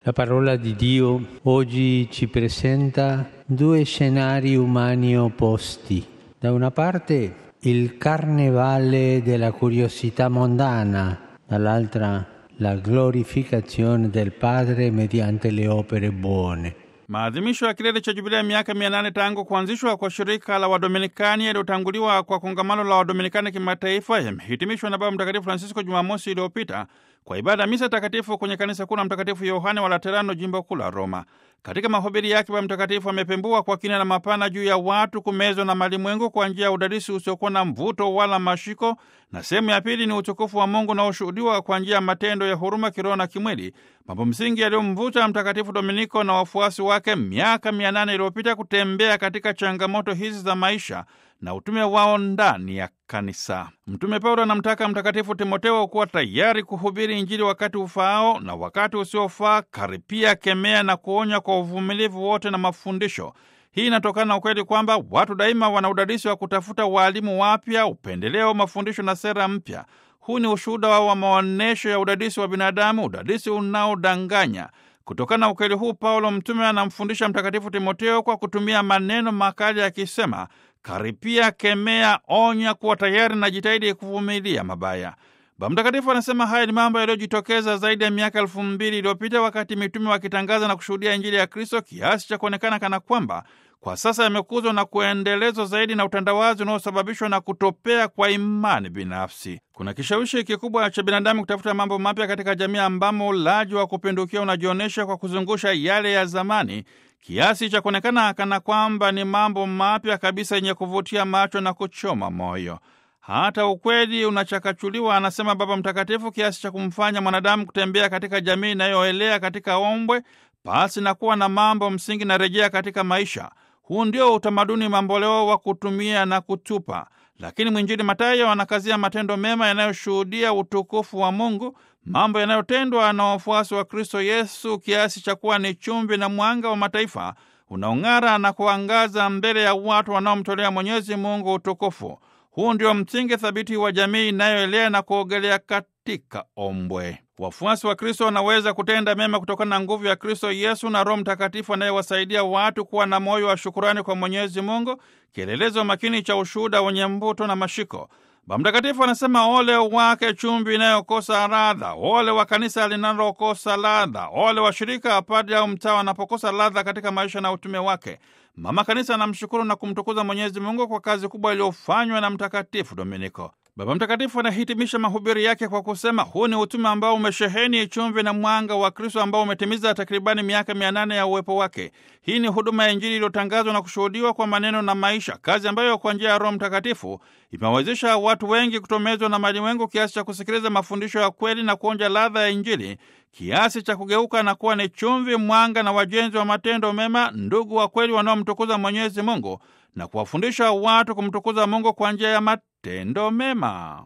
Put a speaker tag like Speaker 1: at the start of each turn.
Speaker 1: La parola di Dio oggi ci presenta due scenari umani opposti. Da una parte il carnevale della curiosità mondana, dall'altra la glorificazione del Padre mediante le opere buone.
Speaker 2: Maadhimisho ya kilele cha jubilia ya miaka mia nane tangu kuanzishwa kwa shirika la Wadominikani yaliyotanguliwa kwa kongamano la Wadominikani kimataifa yamehitimishwa na Baba Mtakatifu Francisco Jumamosi iliyopita kwa ibada ya misa takatifu kwenye kanisa kuu la Mtakatifu Yohane wa Laterano, jimbo kuu la Roma. Katika mahubiri yake, Baba Mtakatifu amepembua kwa kina na mapana juu ya watu kumezwa na malimwengu kwa njia ya udadisi usiokuwa na mvuto wala mashiko, na sehemu ya pili ni utukufu wa Mungu unaoshuhudiwa kwa njia ya matendo ya huruma kiroho na kimwili, mambo msingi yaliyomvuta Mtakatifu Dominiko na wafuasi wake miaka mia nane iliyopita kutembea katika changamoto hizi za maisha na utume wao ndani ya kanisa. Mtume Paulo anamtaka Mtakatifu Timoteo kuwa tayari kuhubiri Injili wakati ufaao na wakati usiofaa, karipia, kemea na kuonya kwa uvumilivu wote na mafundisho. Hii inatokana na ukweli kwamba watu daima wana udadisi wa kutafuta waalimu wapya, upendeleo, mafundisho na sera mpya. Huu ni ushuhuda wa maonyesho ya udadisi wa binadamu, udadisi unaodanganya. Kutokana na ukweli huu, Paulo mtume anamfundisha Mtakatifu Timoteo kwa kutumia maneno makali akisema Karipia, kemea, onya, kuwa tayari na jitahidi kuvumilia mabaya. Baba Mtakatifu anasema haya ni mambo yaliyojitokeza zaidi ya miaka elfu mbili iliyopita wakati mitume wakitangaza na kushuhudia Injili ya Kristo kiasi cha kuonekana kana kwamba kwa sasa yamekuzwa na kuendelezwa zaidi na utandawazi unaosababishwa na kutopea kwa imani binafsi. Kuna kishawishi kikubwa cha binadamu kutafuta mambo mapya katika jamii ambamo ulaji wa kupindukia unajionyesha kwa kuzungusha yale ya zamani kiasi cha kuonekana kana kwamba ni mambo mapya kabisa yenye kuvutia macho na kuchoma moyo. Hata ukweli unachakachuliwa, anasema Baba Mtakatifu, kiasi cha kumfanya mwanadamu kutembea katika jamii inayoelea katika ombwe pasi na kuwa na mambo msingi na rejea katika maisha. Huu ndio utamaduni mamboleo wa kutumia na kutupa. Lakini mwinjili Mathayo anakazia matendo mema yanayoshuhudia utukufu wa Mungu, mambo yanayotendwa na wafuasi wa Kristo Yesu kiasi cha kuwa ni chumvi na mwanga wa mataifa unaong'ara na kuangaza mbele ya watu wanaomtolea Mwenyezi Mungu utukufu. Huu ndio msingi thabiti wa jamii inayoelea na kuogelea katika ombwe. Wafuasi wa Kristo wanaweza kutenda mema kutokana na nguvu ya Kristo Yesu na Roho Mtakatifu anayewasaidia watu kuwa na moyo wa shukurani kwa Mwenyezi Mungu, kielelezo makini cha ushuhuda wenye mvuto na mashiko. Baba Mtakatifu anasema ole wake chumvi inayokosa ladha, ole wa kanisa linalokosa ladha, ole wa shirika, padri au mtaa wanapokosa ladha katika maisha na utume wake. Mama Kanisa anamshukuru na kumtukuza Mwenyezi Mungu kwa kazi kubwa iliyofanywa na Mtakatifu Dominiko. Baba Mtakatifu anahitimisha mahubiri yake kwa kusema huu ni utume ambao umesheheni chumvi na mwanga wa Kristo ambao umetimiza takribani miaka mia nane ya uwepo wake. Hii ni huduma ya Injili iliyotangazwa na kushuhudiwa kwa maneno na maisha, kazi ambayo kwa njia ya Roho Mtakatifu imewawezesha watu wengi kutomezwa na malimwengu kiasi cha kusikiliza mafundisho ya kweli na kuonja ladha ya Injili kiasi cha kugeuka na kuwa ni chumvi, mwanga na wajenzi wa matendo mema, ndugu wa kweli wanaomtukuza Mwenyezi Mungu na kuwafundisha watu kumtukuza Mungu kwa njia ya matendo mema.